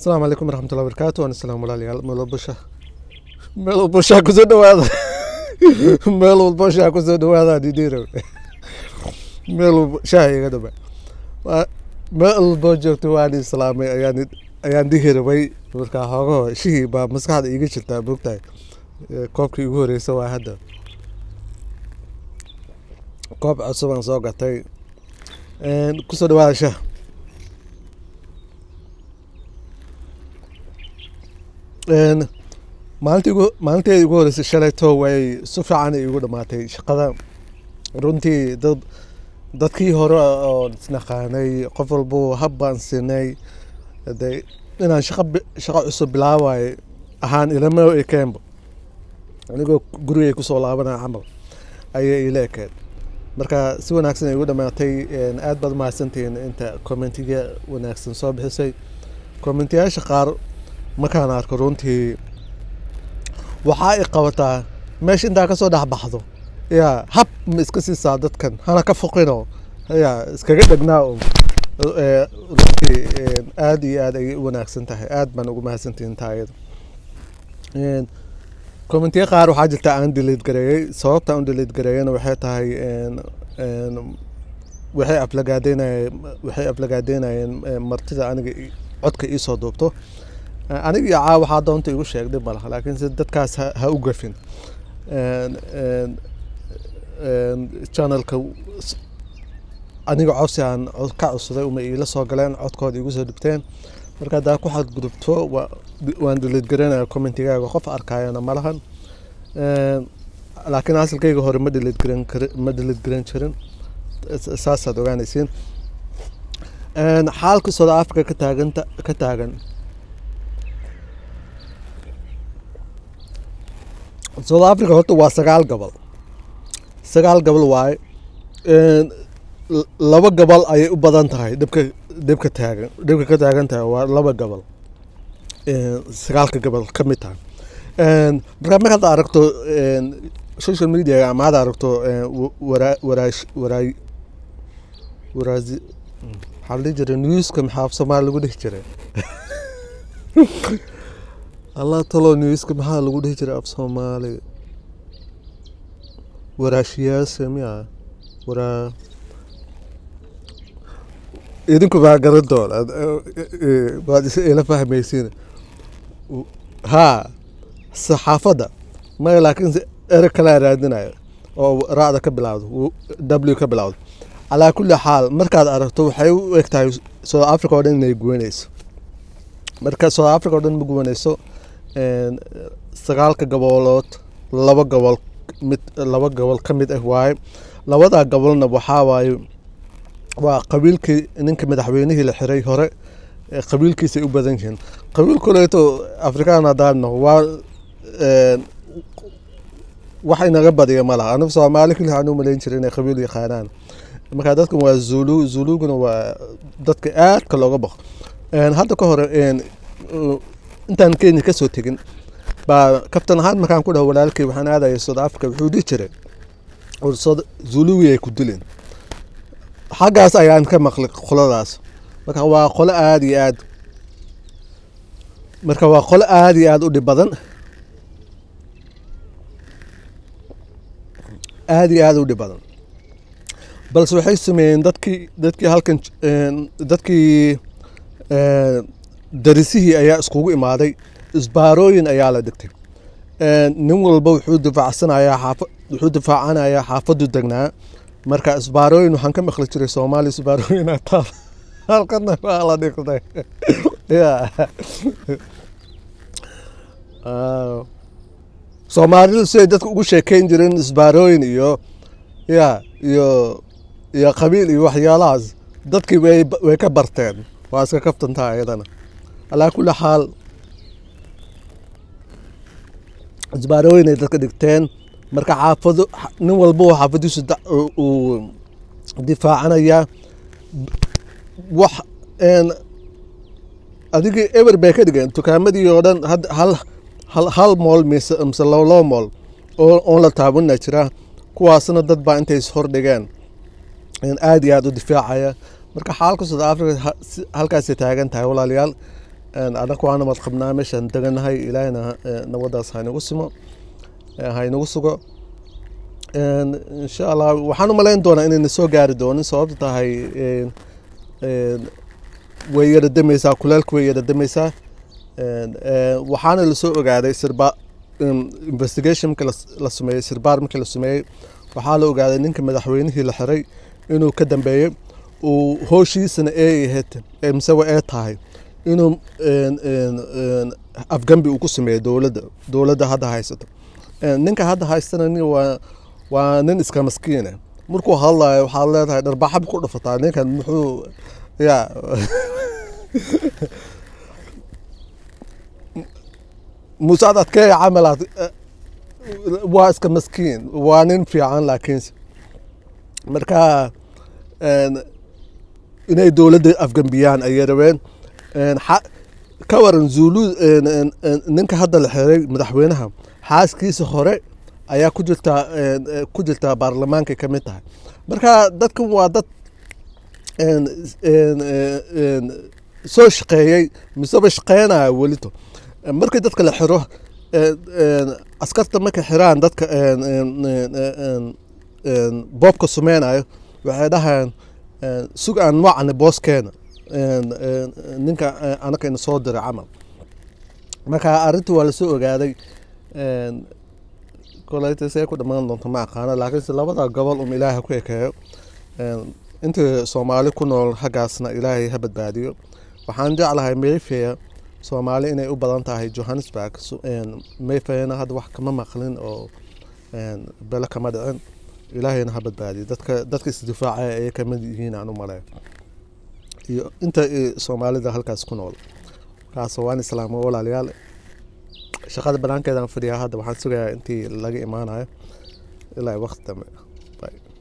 asalaamu calaykum waraxmatullahi wabarakaatu waan islaam walaalayaal meel walba sha meel walba shaa kusoo dhawaada meel walba shaa kusoo dhawaada didiro meel walba shaa iga dhaba Waa- meel walba joogto waan islaamay ayaan ayaan dhihi rabay markaa hoogaho shihii baa maskaxda iiga jirtaa bogtahay koobkii ugu horeysa waa hadda koob cusub aan soo gatay Een, kusoo dhawaada shah Een, maalintii ugu maalinteedii ugu horeysay shalayto way si fiican ay igu dhamaatay shaqada runtii dad dadkii hore oo isnaqaanay qof walbo hab baan siinay de inaan shaqa bi- shaqo cusub bilaabayo ahaan ilama ekeenba anigoo gurigay kusoo laabanaya camal ayay ila ekeed marka si wanaagsan ay igu dhamaatay een, aad baad mahadsantihiin inta commentiga wanaagsan soo bixisay commentiyaasha qaar markaan arko runtii waxaa i qabataa meesha intaa kasoo dhex baxdo ya hab ma iska siisaa dadkan hana ka foqino ya iskaga dhegnaa un Eh, runtii een, aad iyo aad ayay u wanaagsan tahay aad baan ugu mahadsantihiin taa iyada Een, commentiyo qaar waxaa jirta aan delete gareeyey sababta aan delete gareeyena waxay tahay een, een, waxay aflagaadeynayeen waxay aflagaadeynayeen eh, martida aniga i- codka iisoo duubto Eh, aniga iyo caa waxaa doonta igu sheegday malaha laakiin se dadkaas ha, ha u gafin Een, een, een, channelka s- aniga codsi aan cod- ka codsaday uma iila soo galeen codkooda igu soo dhibteen marka haddaa ku xadgudubto waa- waan delete garanaya commentigaaga qof arkayana malahan Een, laakiin asalkayga hore ma delete garan kari- ma delete garan jirin S- saasaad ogaanaysiin Een, xaalka South Africa ka taagan ka taagan South Africa horta waa sagaal gobol sagaal gobol waaye Een, l- laba gobol ayay u badan tahay dhibka dhibka taagan dhibka ka taagan tahay waa laba gobol Een, sagaalka gobol ka mid tahay Een, marka markaad aragto een, social media ama aad aragto een, wa- waraa waraash waraay waraazi maxaa la dhihi jiray newska maxaa af soomaali lagu dhihi jiray allah talo newska maxaa lagu dhihi jiray af soomaali waraashiyaasha miya waraa idinku baa garan doona waad is- ila fahmaysiin haa saxaafadda maya laakiin se- ereg kalaa raadinayo oo raacda ka bilowdo w ka bilowdo calaa kulli xaal markaad aragto waxay u eg tahay south africa oo dhan inay guwanayso marka south africa oo dhan ma guwanayso een, sagaalka gobolood laba gobol mid laba gobol ka mid ah waaye labadaa gobolna waxaa waaye waa qabiilkii ninka madaxweynihii la xiray hore ee qabiilkiisay u badan yihiin qabiil koleeto afrikaan haddaan naho waa een, wax inaga badiya ma laha anigu soomaali keli waxaan u malayn jiray inay qabiil yaqaanaan marka dadkan waa zulu zuluguna waa dadka aadka looga baqo Een, hadda ka hore een, uh, intaan kenya kasoo tegin baa kaftan ahaan markaan ku dhaho walaalkay waxaan aadaya south africa wuxuu dhihi jiray "War South- zuluwi ay ku dileen xaggaas ayaan ka maqlay qoladaas marka waa qolo aada iyo aad marka waa qolo aada iyo aada u dhib badan aada iyo aada u dhib badan balse waxay sameeyeen dadkii dadkii halkan een, dadkii een, darisihii ayaa iskugu imaaday isbaarooyin ayaa la dhigtay Een, nin walba wuxuu difaacsanayaa xaafa wuxuu difaacanayaa xaafadu degnaa marka isbaarooyin waxaan ka maqli jiray soomaali isbaarooyin aa taal halkana waa la dhigtay Ya. Ah. soomaalidu siday dadka ugu sheekeyn jireen isbaarooyin iyo ya iyo iyo qabiil iyo waxyaalahaas dadkii way way ka barteen waa iska kaftantaa ayadana alaa kulli xaal isbaarooyin ay dadka dhigteen marka xaafado nin walba oo xaafadiisu da- uu- uu difaacanaya wax een adigii eber bay ka dhigeen dukaamadii oo dhan had hal hal hal mool mise mise labo labo mool oo oon la taabanna jira kuwaasna dad baa intay is hordhigeen aada iyo aada u difaacaya marka xaalka south africa ha- si- halkaasay taagan tahay walaalayaal anaku waa nabad qabnaa meeshaan deganahay ilaahina nabadaas haynagu simo haynagu sugo insha allah waxaan u malayn doonaa inayna soo gaari doonin sababta tahay way yara dameysaa kuleelka way yara dameysaa waxaana lasoo ogaaday sirba investigation marka la sameeyey sirbaar markii la sameeyey waxaa la ogaaday ninka madaxweynihii la xiray inuu ka dambeeyey uu hooshiisana ee ahayd misewa ee tahay inuu afgambi uu ku sameeyo dowladda dowladda hadda haysato ninka hadda haystana nin waa waa nin iska maskiine markuu hadlayo waxaad leedahay dharbaxab ku dhafataa ninkan muxuu ya musaad adkeeya camalaad waa iska maskiin waa nin fiican laakiinse marka inay dowladda afgambiyaan ayay rabeen ka waran zulu ninka hadda la xiray madaxweynaha xaaskiisa hore ayaa ku jirtaa ku jirtaa baarlamaankay ka mid tahay marka dadkan waa dad soo shaqeeyey miseba shaqeynaya welito markii dadka la xiro askarta markay xiraan dadka boobka sumeynayo waxay dhahayaan sug aan wacni booskeena ninka anaka ina soo diray camal marka arrintii waa lasoo ogaaday koleyta see ku dhammaan doonto ma aqaano laakiinse labada gobol um ilaahay ku ekeeyo intii soomaali ku nool xaggaasna ilaahay ha badbaadiyo waxaan jeclahay mayfeya soomaali inay u badan tahay johannesburg mayfeyana hadda wax kama maqlin oo bele kama dhicin ilaahayna ha badbaadiyo dadka dadka isdifaacaya ayay kamid yihiin aan u maleeyo iyo inta soomaalida halkaas ku nool markaas waan islaamo walaalayaal shaqada banaankeedaan fadhiyaa hadda waxaan sugayaa intii laga imaanayo ilaa waqti dambe